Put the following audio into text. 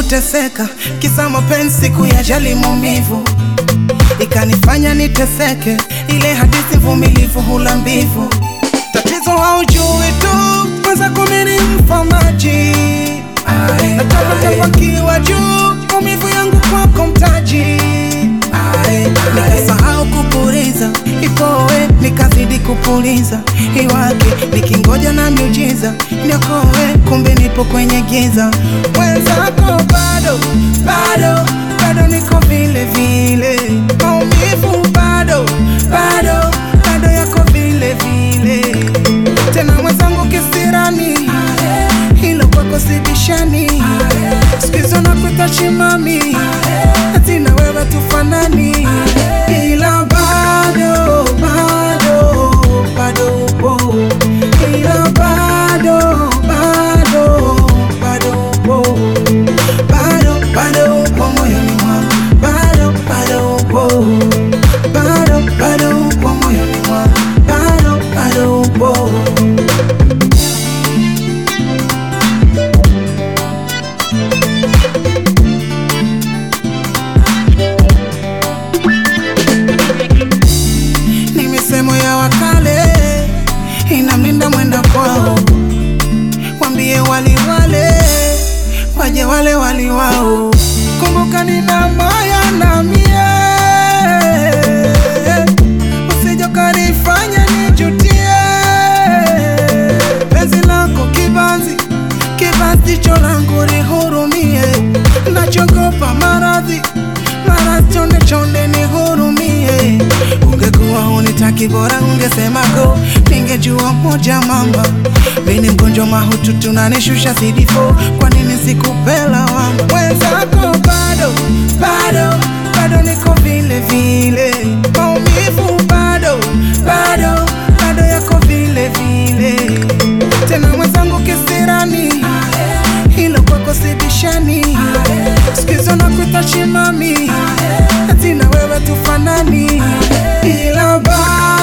kuteseka, kisa mapenzi siku ya jali maumivu ikanifanya niteseke, ile hadithi mvumilivu hula mbivu. Tatizo haujui tu, kwanza kumini mfamaji natapatapakiwa juu, maumivu yangu kwako mtaji nikasahau kupuliza ipowe, nikazidi kupuliza iwake, nikingoja na miujiza niokoe, kumbe nipo kwenye giza. Mwenzako bado bado bado niko vile vile, maumivu bado bado bado yako vile vile, tena mwenzangu kisirani, hilo kwako sibishani, sikizo na kuita chimami, ati na wewe tufanani, ila bado bado bado upo, ila bado bado bado upo bado bado upo moyoni mwangu, bado bado upo, bado bado upo moyoni mwangu, bado bado upo. Ni misemo ya wakale inamlinda mwenda kwao, wambie wali wale waje wale wali wao. Kumbuka nina maya na mie, usije kanifanya nijutie. Penzi lako kibanzi, kibanzi jicho langu lihurumie, nachogopa maradhi maradhi, chonde chonde nihurumie. Ungekuwa unitaki bora ungesema go, ningejua moja mama, mimi mgonjwa mahututi unanishusha CD4, kwa nini sikupela wangu mwenzako bado bado bado niko vile vile, maumivu bado bado bado yako vile vile, tena mwenzangu kisirani, hilo kwako sibishani, sikizo na kuita chimami, ati na wewe tufanani, ila bado